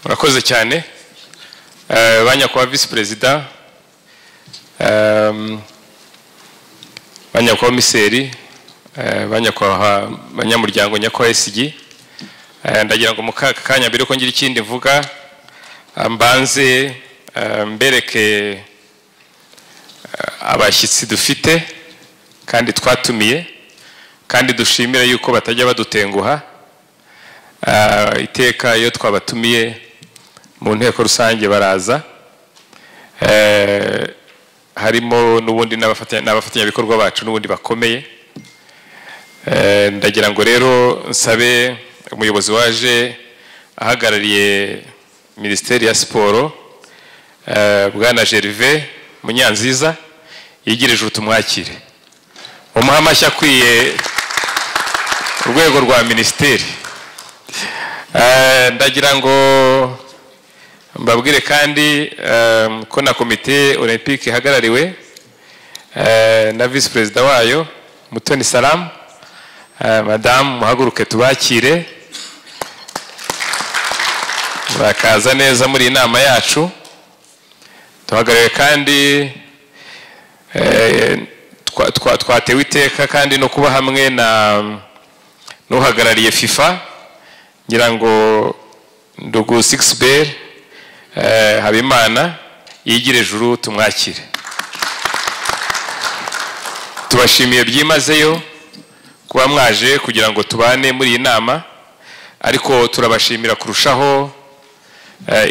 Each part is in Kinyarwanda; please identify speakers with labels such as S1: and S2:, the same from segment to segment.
S1: murakoze cyane ba nyakubahwa visi perezida ba nyakubahwa miseri ba nyakubahwa banyamuryango nyakubahwa esigi ndagira ngo mu kanya mbere ko ngira ikindi mvuga mbanze mbereke abashyitsi dufite kandi twatumiye kandi dushimira yuko batajya badutenguha iteka iyo twabatumiye mu nteko rusange baraza harimo n'ubundi n'abafatanyabikorwa bacu n'ubundi bakomeye ndagira ngo rero nsabe umuyobozi waje ahagarariye minisiteri ya siporo bwana gerive munyanziza yigirije utumwakire umuha amashyi akwiye urwego rwa minisiteri ndagira ngo mbabwire kandi ko na komite olympique ihagarariwe na visi perezida wayo mutoni salamu madamu muhaguruke tubakire bakaza neza muri iyi nama yacu duhagarariwe kandi twatewe iteka kandi no kuba hamwe na n'uhagarariye fifa ngira ngo ndugu sigisi beri habimana yigire ejuru tumwakire tubashimiye byimazeyo kuba mwaje kugira ngo tubane muri iyi nama ariko turabashimira kurushaho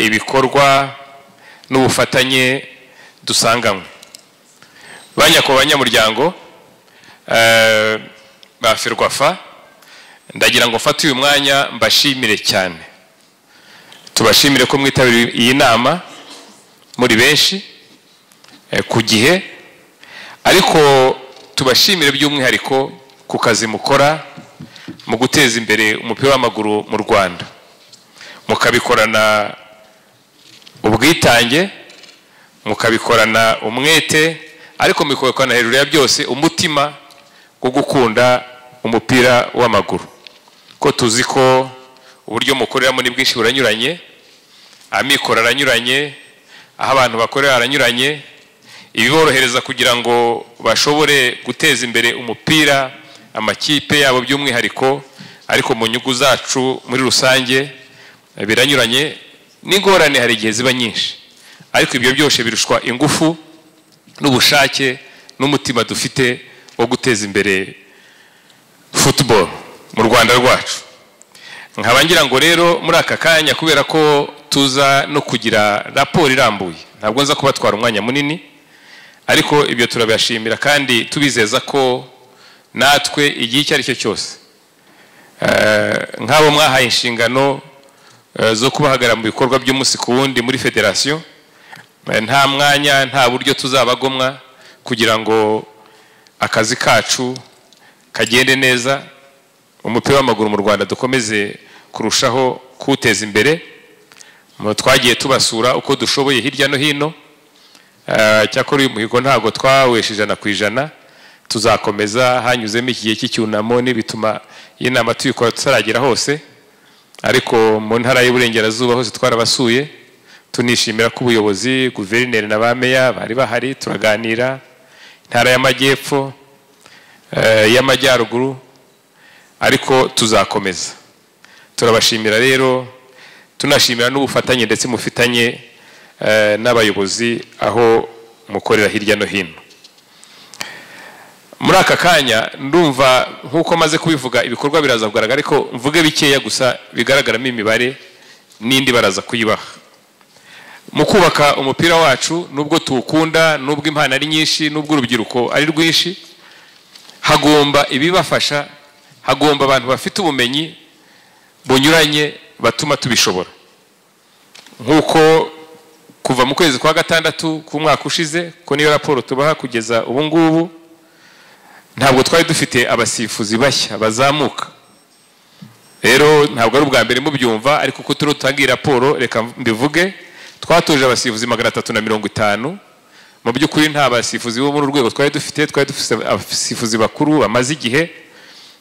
S1: ibikorwa n'ubufatanye dusanganywe ba nyakubahwa banyamuryango ba ferwafa ndagira ngo mfate uyu mwanya mbashimire cyane tubashimire ko mwitabiriye iyi nama muri benshi ku gihe ariko tubashimire by'umwihariko ku kazi mukora mu guteza imbere umupira w'amaguru mu rwanda mukabikorana ubwitange mukabikorana umwete ariko mukabikorana hejuru ya byose umutima wo gukunda umupira w'amaguru ko tuzi ko uburyo mukoreramo ni bwinshi buranyuranye amikoro aranyuranye aho abantu bakorera haranyuranye ibiborohereza kugira ngo bashobore guteza imbere umupira amakipe yabo by'umwihariko ariko mu nyungu zacu muri rusange biranyuranye n'ingorane hari igihe ziba nyinshi ariko ibyo byose birushwa ingufu n'ubushake n'umutima dufite wo guteza imbere football mu rwanda rwacu nkaba ngira ngo rero muri aka kanya kubera ko tuza no kugira raporo irambuye ntabwo nza kubatwara umwanya munini ariko ibyo turabashimira kandi tubizeza ko natwe igihe icyo ari cyo cyose nk'abo mwahaye inshingano zo kubahagarara mu bikorwa by'umunsi ku wundi muri federasiyo nta mwanya nta buryo tuzabagomwa kugira ngo akazi kacu kagende neza umupira w'amaguru mu rwanda dukomeze kurushaho kuwuteza imbere twagiye tubasura uko dushoboye hirya no hino cyakora uyu muhigo ntabwo twawesha ijana ku ijana tuzakomeza hanyuzemo igihe cy'icyunamo n'ibituma iyi nama tuyikora tutaragera hose ariko mu ntara y'uburengerazuba hose twarabasuye tunishimira ko ubuyobozi guverineri na ba meya bari bahari turaganira intara y'amajyepfo y'amajyaruguru ariko tuzakomeza turabashimira rero tunashimira n'ubufatanye ndetse mufitanye n'abayobozi aho mukorera hirya no hino muri aka kanya ndumva nk'uko maze kubivuga ibikorwa biraza kugaragara ariko mvuge bikeya gusa bigaragaramo imibare n'indi baraza kuyibaha mu kubaka umupira wacu n'ubwo tuwukunda n'ubwo impano ari nyinshi n'ubwo urubyiruko ari rwinshi hagomba ibibafasha hagomba abantu bafite ubumenyi bunyuranye batuma tubishobora nk'uko kuva mu kwezi kwa gatandatu k'umwaka ushize ko niyo raporo tubaha kugeza ubu ngubu ntabwo twari dufite abasifuzi bashya bazamuka rero ntabwo ari ubwa mbere mubyumva ariko uko turiho dutanga iyi raporo reka mbivuge twatoje abasifuzi magana atatu na mirongo itanu mu by'ukuri nta basifuzi bo muri urwego twari dufite twari dufite abasifuzi bakuru bamaze igihe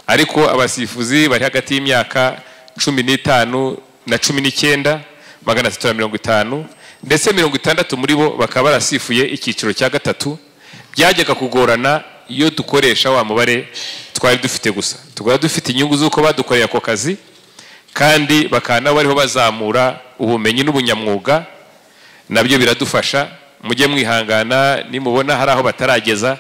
S1: ariko abasifuzi bari hagati y'imyaka cumi n'itanu na cumi n'icyenda magana atatu na mirongo itanu ndetse mirongo itandatu muri bo bakaba barasifuye icyiciro cya gatatu byajyaga kugorana iyo dukoresha wa mubare twari dufite gusa tukaba dufite inyungu z'uko badukoreye ako kazi kandi bakaba nabo bariho bazamura ubumenyi n'ubunyamwuga nabyo biradufasha mujye mwihangana nimubona hari aho batarageza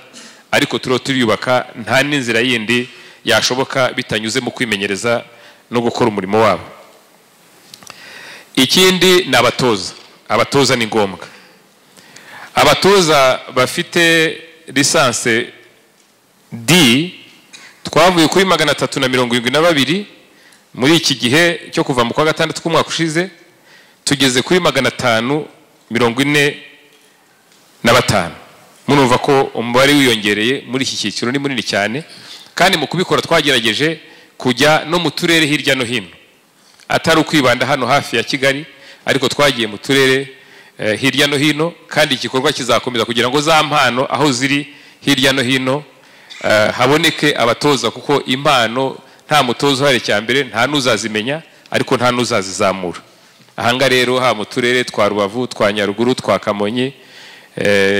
S1: ariko turiho turiyubaka nta n'inzira yindi yashoboka bitanyuze mu kwimenyereza no gukora umurimo wabo ikindi ni abatoza abatoza ni ngombwa abatoza bafite lisanse d twavuye kuri magana atatu na mirongo irindwi na babiri muri iki gihe cyo kuva mu kwa gatandatu k'umwaka ushize tugeze kuri magana atanu mirongo ine na batanu murumva ko umubare wiyongereye muri iki cyiciro ni munini cyane kandi mu kubikora twagerageje kujya no mu turere hirya no hino atari ukwibanda hano hafi ya kigali ariko twagiye mu turere hirya no hino kandi igikorwa kizakomeza kugira ngo za mpano aho ziri hirya no hino haboneke abatoza kuko impano nta mutoza uhari cya mbere nta n'uzazimenya ariko nta n'uzazizamura ahangaha rero haba mu turere twa rubavu twa nyaruguru twa kamonyi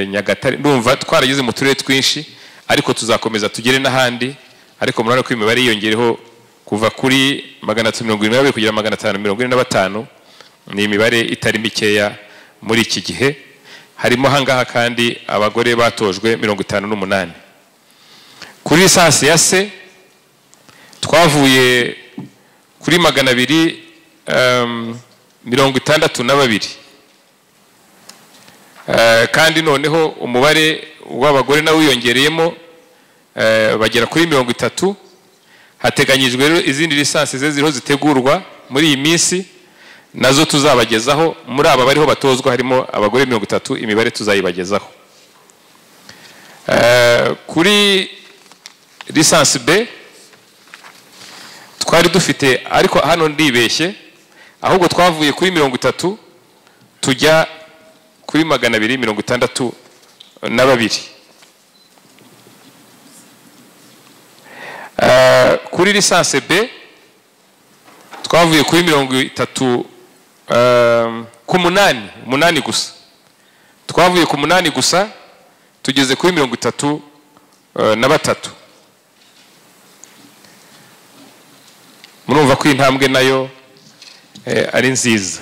S1: nyagatare numva twarageze mu turere twinshi ariko tuzakomeza tugere n'ahandi ariko murabona ko imibare yiyongereho kuva kuri magana atatu mirongo irindwi kugera magana atanu mirongo ine na batanu ni imibare itari mikeya muri iki gihe harimo ahangaha kandi abagore batojwe mirongo itanu n'umunani kuri lisansi ya se twavuye kuri magana abiri mirongo itandatu na babiri kandi noneho umubare w'abagore nawe wiyongereyemo bagera kuri mirongo itatu hateganyijwe rero izindi lisansi ze ziriho zitegurwa muri iyi minsi nazo tuzabagezaho muri aba bariho batozwa harimo abagore mirongo itatu imibare tuzayibagezaho kuri lisansi b twari dufite ariko hano ndibeshye ahubwo twavuye kuri mirongo itatu tujya kuri magana abiri mirongo itandatu na babiri kuri lisansi b twavuye kuri mirongo itatu ku munani umunani gusa twavuye ku munani gusa tugeze kuri mirongo itatu na batatu murumva ko intambwe nayo ari nziza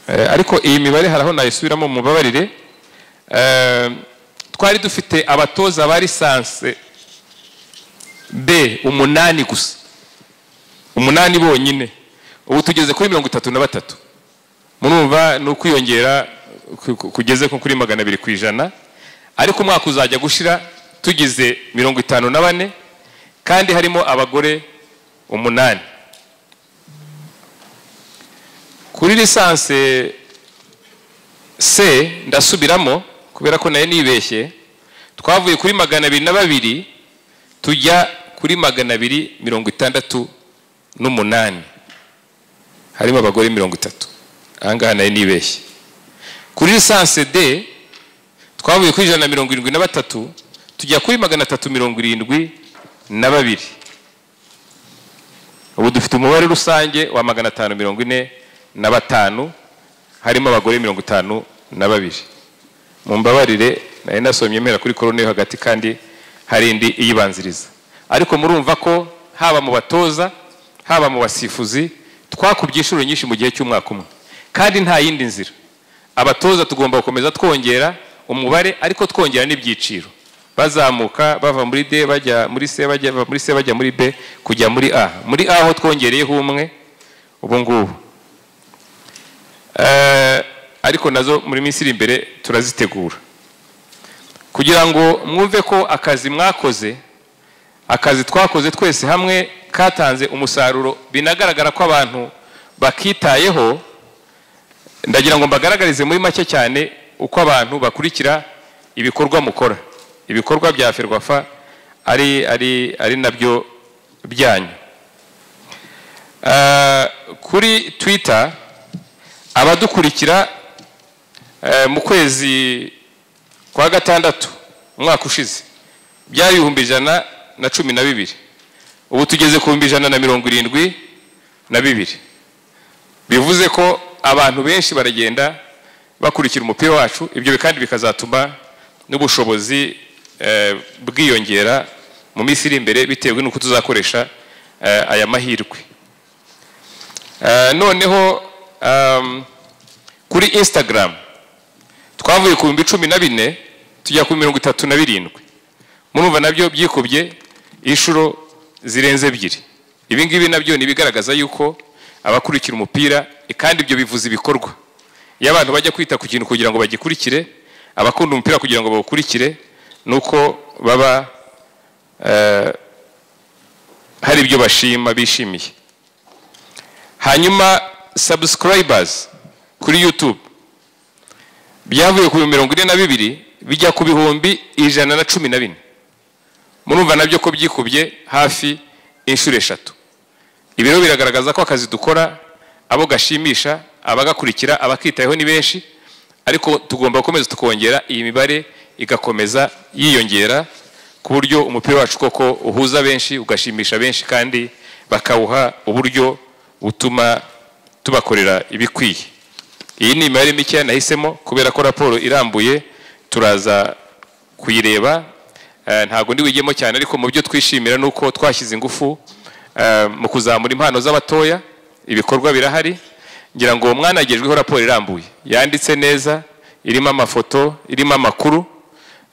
S1: ariko iyi mibare hari aho nayisubiramo mubabarire twari dufite abatoza ba lisansi b umunani gusa umunani bonyine ubu tugeze kuri mirongo itatu na batatu murumva ni ukwiyongera kugeze nko kuri magana abiri ku ijana ariko umwaka uzajya gushira tugize mirongo itanu na bane kandi harimo abagore umunani kuri lisansi se ndasubiramo kubera ko nayo nibeshye twavuye kuri magana abiri na babiri tujya kuri magana abiri mirongo itandatu n'umunani harimo abagore mirongo itatu ahangaha nayo nibeshye kuri lisansi d twavuye kuri ijana na mirongo irindwi na batatu tujya kuri magana atatu mirongo irindwi na babiri ubu dufite umubare rusange wa magana atanu mirongo ine na batanu harimo abagore mirongo itanu na babiri mu mbabarire nari nasomye mera kuri korone yo hagati kandi hari indi iyibanziriza ariko murumva ko haba mu batoza haba mu basifuzi twakubye inshuro nyinshi mu gihe cy'umwaka umwe kandi nta yindi nzira abatoza tugomba gukomeza twongera umubare ariko twongera n'ibyiciro bazamuka bava muri d bajya muri c bajya muri c bajya muri b kujya muri a muri a aho twongereyeho umwe ubu ngubu ariko nazo muri minsi iri imbere turazitegura kugira ngo mwumve ko akazi mwakoze akazi twakoze twese hamwe katanze umusaruro binagaragara ko abantu bakitayeho ndagira ngo mbagaragarize muri make cyane uko abantu bakurikira ibikorwa mukora ibikorwa bya ferwafa ari ari ari nabyo byanyu kuri twita abadukurikira mu kwezi kwa gatandatu umwaka ushize byari ibihumbi ijana na cumi na bibiri ubu tugeze ku bihumbi ijana na mirongo irindwi na bibiri bivuze ko abantu benshi baragenda bakurikira umupira wacu ibyo kandi bikazatuma n'ubushobozi eh, bwiyongera mu minsi iri imbere bitewe n'uko tuzakoresha eh, aya mahirwe Eh, noneho um, kuri instagram twavuye ku bihumbi cumi na bine tujya ku mirongo itatu na birindwi murumva nabyo byikubye inshuro zirenze ebyiri ibi ngibi nabyo ni ibigaragaza yuko abakurikira umupira kandi ibyo bivuza ibikorwa iyo abantu bajya kwita ku kintu kugira ngo bagikurikire abakunda umupira kugira ngo bawukurikire ni uko baba eh, hari ibyo bashima bishimiye hanyuma subscribers kuri youtube byavuye ku mirongo ine na bibiri bijya ku bihumbi ijana na cumi na bine murumva nabyo ko byikubye hafi inshuro eshatu ibi rero biragaragaza ko akazi dukora abo gashimisha abagakurikira abakitayeho ni benshi ariko tugomba gukomeza tukongera iyi mibare igakomeza yiyongera ku buryo umupira wacu koko uhuza benshi ugashimisha benshi kandi bakawuha uburyo butuma tubakorera ibikwiye iyi ni imibare mike nahisemo kubera ko raporo irambuye turaza kuyireba Eh, ntabwo ndi wigemo cyane ariko mu byo twishimira ni uko twashyize ingufu eh, mu kuzamura impano z'abatoya ibikorwa birahari ngira ngo mwanagejweho raporo irambuye yanditse neza irimo amafoto irimo amakuru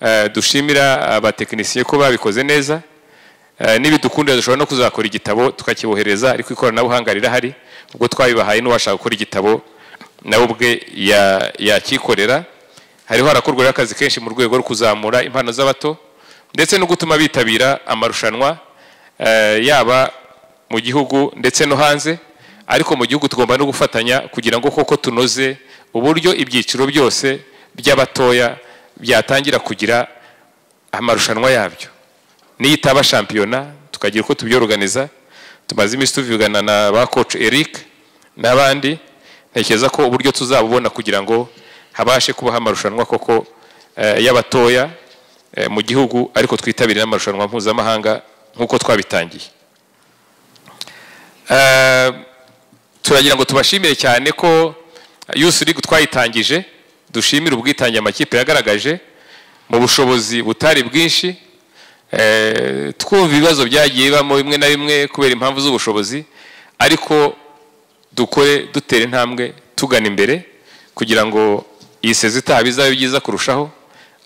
S1: eh, dushimira abatekinisiye ko babikoze neza Eh, nibidukundira dushobora no kuzakora igitabo tukakibohereza ariko ikoranabuhanga rirahari ubwo twabibahaye n'uwashaka gukora igitabo nawe ubwe ya- yakikorera hariho harakorwa rero akazi kenshi mu rwego rwo kuzamura impano z'abato ndetse no gutuma bitabira amarushanwa eh, yaba mu gihugu ndetse no hanze ariko mu gihugu tugomba no gufatanya kugira ngo koko tunoze uburyo ibyiciro byose by'abatoya byatangira kugira amarushanwa yabyo niyo itaba shampiyona tukagira uko tubyoruganiza tumaze iminsi tuvugana na ba coach Eric n'abandi ntekereza ko uburyo tuzabubona kugira ngo habashe kubaho amarushanwa koko eh, y'abatoya eh, mu gihugu ariko twitabire n'amarushanwa mpuzamahanga nk'uko twabitangiye Eh, turagira ngo tubashimire cyane ko yusi ligue twayitangije dushimire ubwitange amakipe yagaragaje mu bushobozi butari bwinshi Eh, twumva ibibazo byagiye bibamo bimwe na bimwe kubera impamvu z'ubushobozi ariko dukore dutera intambwe tugana imbere kugira ngo iyi sezi itaha bizabe byiza kurushaho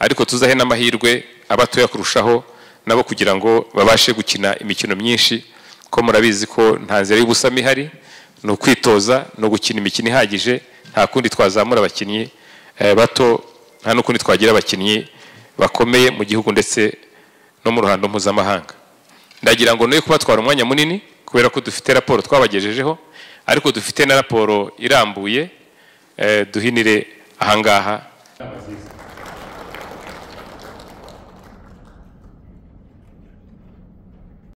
S1: ariko tuzahe n'amahirwe abatoya kurushaho nabo kugira ngo babashe gukina imikino myinshi ko murabizi ko nta nzira y'ubusamo ihari ni ukwitoza ni ugukina imikino ihagije nta kundi twazamura abakinnyi eh, bato nta n'ukundi twagira abakinnyi bakomeye mu gihugu ndetse no mu ruhando mpuzamahanga ndagira ngo noye kubatwara umwanya munini kubera ko dufite raporo twabagejejeho ariko dufite na raporo irambuye eh, duhinire ahangaha